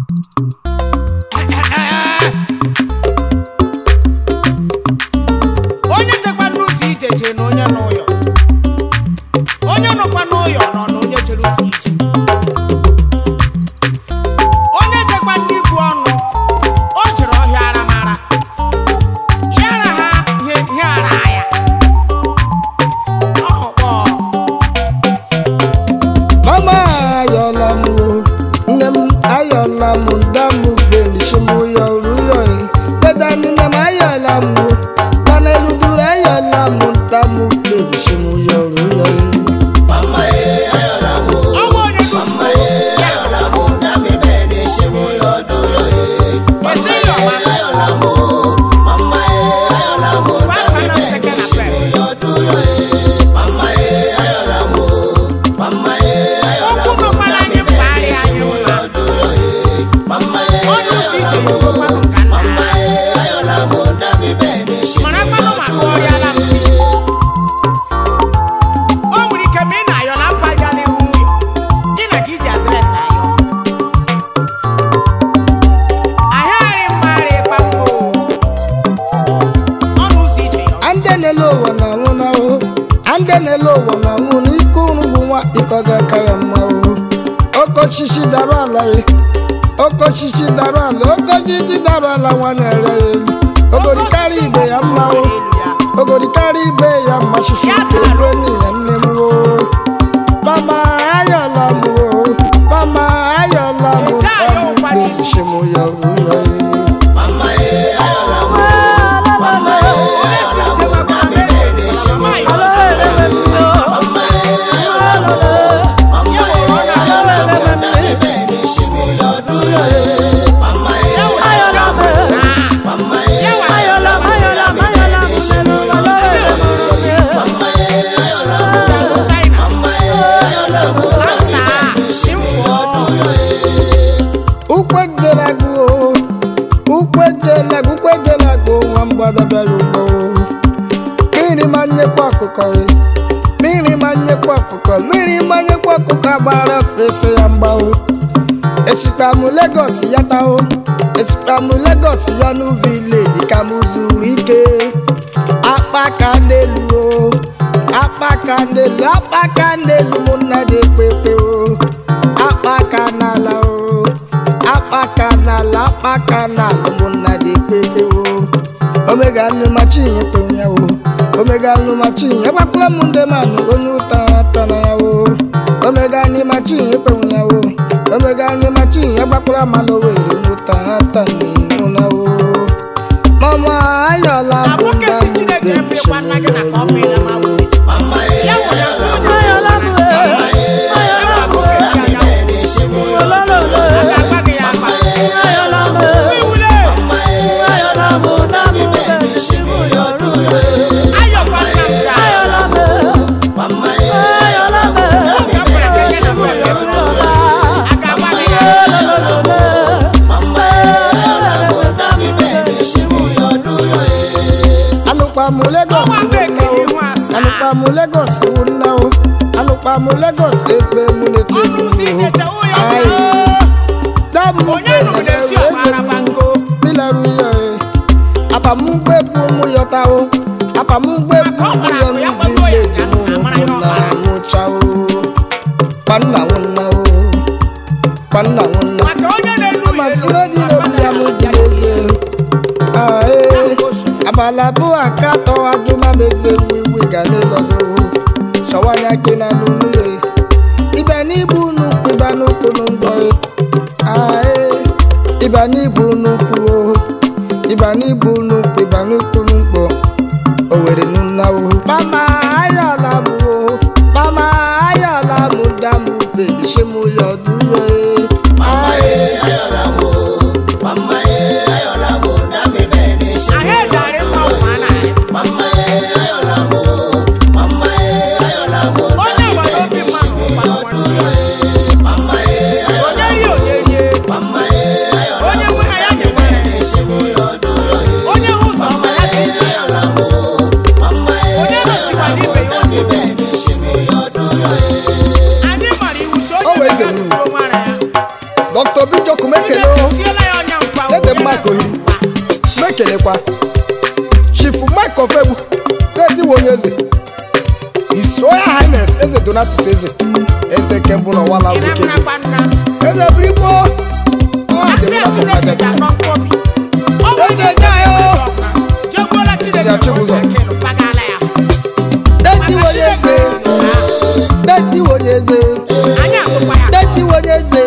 onye jekwa n'ụzọ ije jee na onye n'ụyọ onye nọkwa n'ụyọ nọ na onye jere ụzọ ije onye jekwa n'igbu ọnụ o jere ọhịa aramara ya ara ha ihe ihe ara ya ọhụkpọ mama ayọla m o nne m ayọla m nda m benishi m ụyọ rụyọ deda nne m ayọla m o mana eluduru ayọla m nda m benishi m ụyọ rụyọ ọnwa onye dufu ya esi ya ọma gwa aka na nteke na pe okwu nụkwara anyị mkpagharị anyị mma onye ụzọ ije ya okwekwanụ nka nna ha mara kwanụ ma lụọ ya na mpi o nwere ike ma ị na-ayọ na mpa bịa n'ihu nwunye gị na ka iji adreesị ayọ ahịarị mmarị ịkpa mbụ ọnụ ụzọ ije ya ande na-ele ụwa na anwụ na ahụ ande na-ele ụwa na anwụ na ike ụrụ bụ nwa ịkọ ga-aka ya mma o okochichi dara ala ya okochichi dara ala okochichi dara ala nwa na-ere ya elu ogorikarị ibe ya mma o ogorikarị ibe ya mma shishi ebe nne ya nne m o mama ayọla m o mama ayọla m Ete ayọ ụkwara isi. ejishi m ya ru ya onye si njem agbara mmiri mama ayọ ya nwere ọ na-ayọ ya nwere ya nwere China Lansa Shimfo ukwejelago ukwejelago ukwejelago nwa mgbada bịara ugbo mmiri ma nyekwa ọkụkọ ya mmiri ma nyekwa ọkụkọ mmiri ma nyekwa ọkụkọ agbara ese ya mgbawo esikpamụ legos ya taho esikpamụ legos ya nu vileji ka m zuru ike akpaka n'elu o akpaka n'elu akpaka n'elu mụ nna dị ekpepe o akpaka n'ala o akpaka n'ala akpaka n'ala mụ nna dị ekpepe o omega nnu machi ihe kpenwe ya o omega nnu machi ihe gbakwala m ndị manụ onye ụta ata na ya o omega nnu machi ihe kpenwe ya o omega nnu machi ihe gbakwala mmalụ were n'ụta ata na ihu na o mama ayọla bụ Abụke nda ti m Chineke bechi ebirikwa nna gị na ka ọ mee na ma nwunye. Ya nwere nke onye Ayọla m e, ayọla m e, a ga-agba gị ya agba. ayọla m e, Iwule, ayọla m na m benishi m ụyọ rụyọ ayọkwa nna m taa. ayọla m e, ayọla m e, Oge ọ gwara gị gị na mgbe ụyọ eburu rụyọla. a ga-agba gị ya. anụkpamụ legos Ọnwa mgbe ekele ihu asaa. anụkpamụ legos wụ nna o anụkpamụ legos ebe mụ na-eti Ọnụ ụzọ ijecha ụyọ Ayi. bụ damu onye nụrụ na-esi ọgbara banko. pilaru ya apamugbe bụ ụmụ yọta o apamugbe bụ Maka ọ ụmụ gbara yọ akụ ya n'ubi gbago ya leji ka mụ nna mara ihe ọ na gbara. nwụcha o kpanna nwụnna o kpanna nwụnna Maka onye na-elu ya elu, amasịrị dị n'obi ya mụ ji eze ae abala bụ aka atọ ajụma m eze wiwi ga n'ịlọzọ sọwanya gị na n'unu ya ibe n'ibu nnukwu ịba n'ụkwụ n'ụgbọ ae ịba n'ibu nnukwu o ịba n'ibu nnukwu ịba n'ụkwụ n'ụgbọ owere nunnawo mama ayọla m o mama ayọla m damu belishe m ya ọdụ ya ae ahụ egarị mma ụwa na-arị. Onye agbata obi mmadụ gbara nwanne ya. Onye rie onye rie. Onye nwe ha ya nyewere. Onye hụ ụzọ ọma ya chi ya. Onye gosikwa n'ibe ya ụzọ. Anyị mara iwu si O onye wee nwere zere iwu. donatus eze eze nke mbụ n'ụwa la ị bekee na-amụrakwa nna eze birikpo ọha asị dịrị ya na Chineke papa ga-anọ mkpọbi ọ bụ Eze onye nye ya o. jegbuola Chineke Eze Chibụzọ. ntakịrị pagala ya deti Maka onye eze Chineke nyere ha. deti onye eze anyị atụkwa ya deti onye eze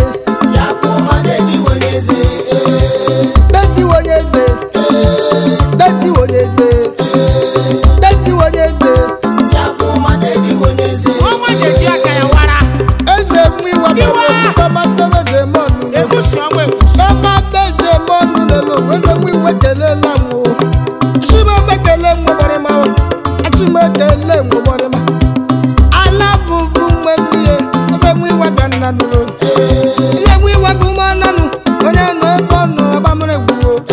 deti onye eze deti onye eze deti onye eze ọnwa ga-eji aka ya wara eze mụ iwa Tiwa! kọmatọmede mọnụ ebusi ọnwa ebusi Mama beje mọnụ lelo weze mụ iwe kelela m o Chimebe kele mgbọgbọrịma o Achime kele mgbọgbọrịma Ala bụbụ mgbe mmiri Eze mụ iwe bịa nnanụ o Ihe mụ iwe gụmọ nnanụ Onye nọ ebe ọ nọ ọba mụrụ egwu o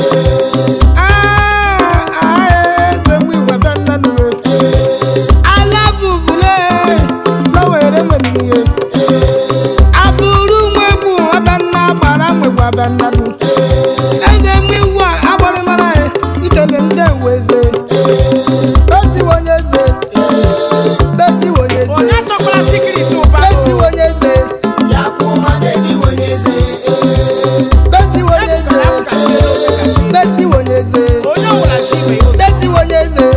Ah, ah, eze mụ iwe bịa nnanụ o Ala bụbụ le Lowere nwe mmiri abụrụ nwegbu abanna gbara nwegbu abannadu eze mmiwu a agbọrịmara ya ikele ndị eweze detiwe onye eze detiwe onye eze onye chọkwara sikriti ụba detiwe onye eze detiwe onye eze detiwe onye eze onye ọbụla chi ibe ya ụzọ detiwe onye eze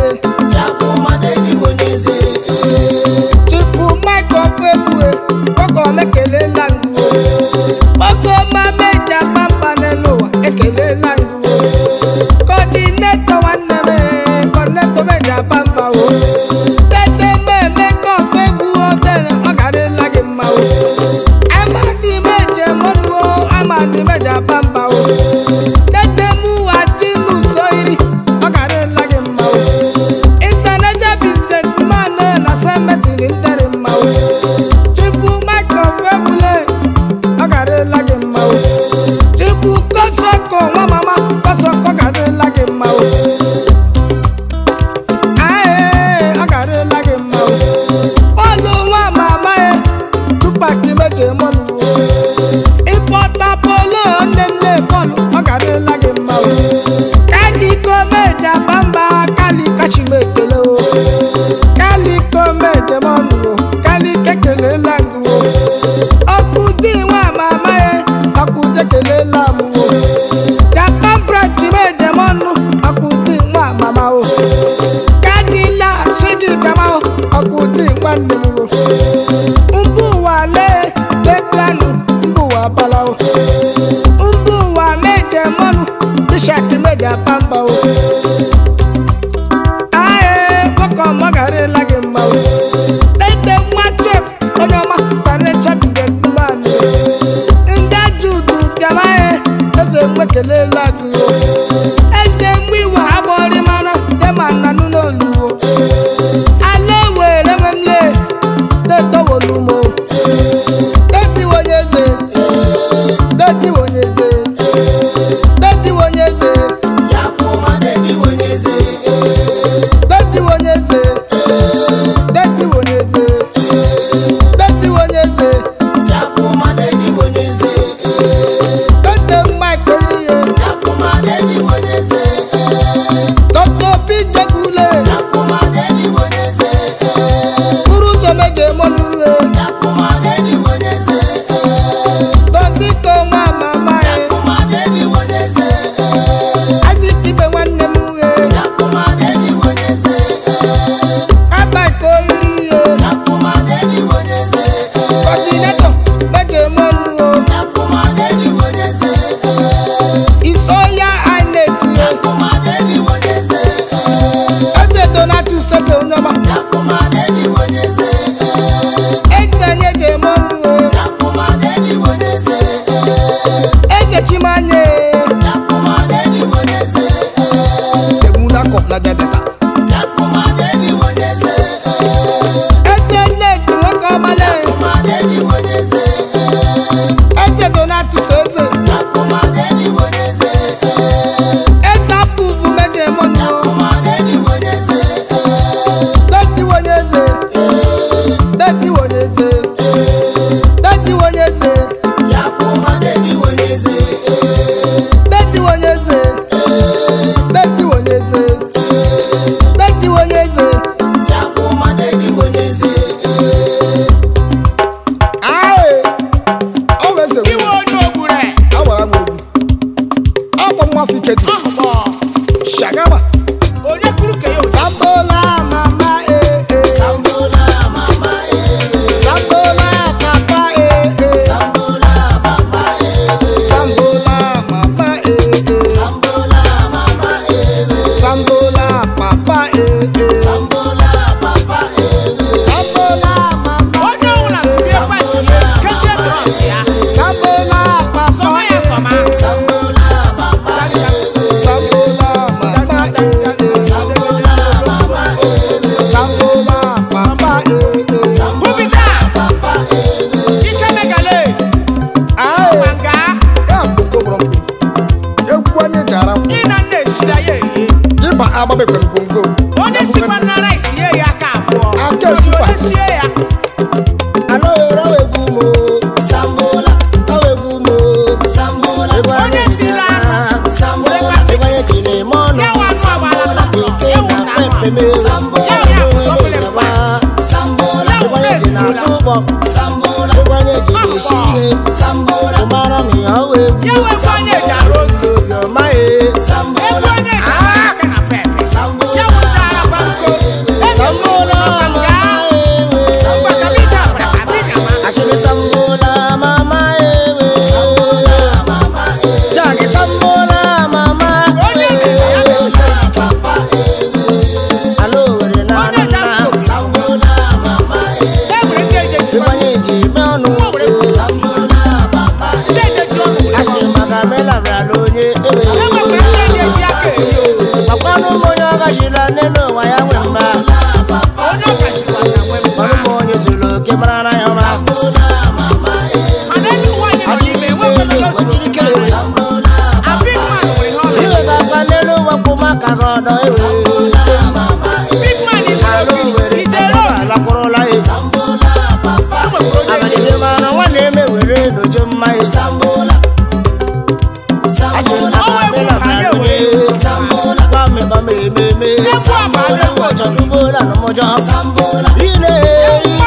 chifu michael febue kọkọ mekelela nguo kpọkọ ma meja pampa n'elu ụwa ekelela nguo kọdinetọ nwanne m ee, kọdinetọ meja pampa o tete mmemme kọfe gbuo tere ọ garịla gị mma o amadi meje mọnụ o amadi meja pampa o tete mụwa chinu so iri ọ garịla gị mma o international businessman na semetiri nteri mma o chifu michael febule ọ garịla gị mma o chifu kosoko nwa mama kosoko garịla gị mma o ae ọ garịla gị mma o bọọlụ nwa mama e tupak meje mọnụ o ịpọta polo nne m na bọọlụ ọ garịla gị mma o kaliko meje bamba kaliko chimekele o kaliko meje mọnụ o kalike kelela ngụ o ọkụdi nwa mama e ọkụde kelela m o japan branch meje mọnụ ọkụdi nwa mama o kadila shigi bịama o ọkụdi nwanne m o mbụ ụwa lee leplanu mbụ ụwa bala o mbụ ụwa meje mọnụ bishak meje pamba o ae bọkọ mọgarịla gị mma o ete nwa twef onye ọma kparịcha bidezimanụ ndị ajudu bịama e eze nwekelela gị o eze mgbe iwe ha gbọrị mana dema nnanụ n'olu o ala were memle detowolumo detiwe onye eze detiwe onye eze detiwe onye eze detiwe onye eze detiwe onye eze detiwe onye eze dete mike erihe dr pijekule buru ụzọ meje mọnụ uhe doziko nwa mama e azikibe nwanne m uhe abaka oyiri ihe kọdinetọ meje mọnụ o isoya ines ihe eze donatus eze onye ọma eze nyeje mọnụ o eze chimanye emunakọ na jadeta eze nnedi nwoke ọmale eze donatus eze eze apụvu meje mọnụ o detiwe onye eze detiwe onye eze detiwe onye eze agbabekwe ngwongwo onye sikwa na rice ye ya aka abụọ Aka Onye esikwa. onye sie ya ala ohere awegbu mo Sambola, awegbu mo Sambola, onye tiri anụ Sambola, ịgbanye kele ma ọnụ ya wa anụ agbara sọtọ eke ya na wụsa anụ pempeme ya ya pụtọpụle mkpa Sambola, ya wụrụ ịgbanye dị na ezula tụbọ Sambola, ịgbanye ji na-esi ihe Sambola, ụmara m ya awegbu ya wekwa onye eji arụ ozu obiọma e ebe Sambola, onye eji arụ aka na pepe ya Sambola, wụtara banko sambola mama ewe mgbakabija abrakabija ma ashiri sambola mama ewe Mama, jagi sambola mama onye mechi ya mechi Papa, ala owere na onye ji anụna asụ Sambola, Mama, e nwere ndị eji eji ọnụ ịgbanye ji eme ọnụ Sambola, Papa, ndị eji eji ọnụ were ashiri maka melabara onye ewe e nwekwara ndị eji eji aka eri owu makwanụ m onye ọ gachila n'elu ụwa ya nwe mma onye ọkachikwa na nwe mma ọnụ m onye zuru oke mara na ya ụra mana elu ụwa anyị nọ n'ime enwekwara onye zuru oke mara ya. abịa mmadụ nwere ihe ọ na iwe ga-akpa n'elu ụwa kwụ maka gị ọdọ ewe big man in ala the owere ijere obi alakwụrụla ya e nwekwara onye abalị je mara nwa na-eme were n'ojo mma ya achịrị na Ọnwa egwu abela ka anyị bara ewere onye gbamịgbam ememe Egwu abalị egwu chọrọ ugbo na nụmụjọ ile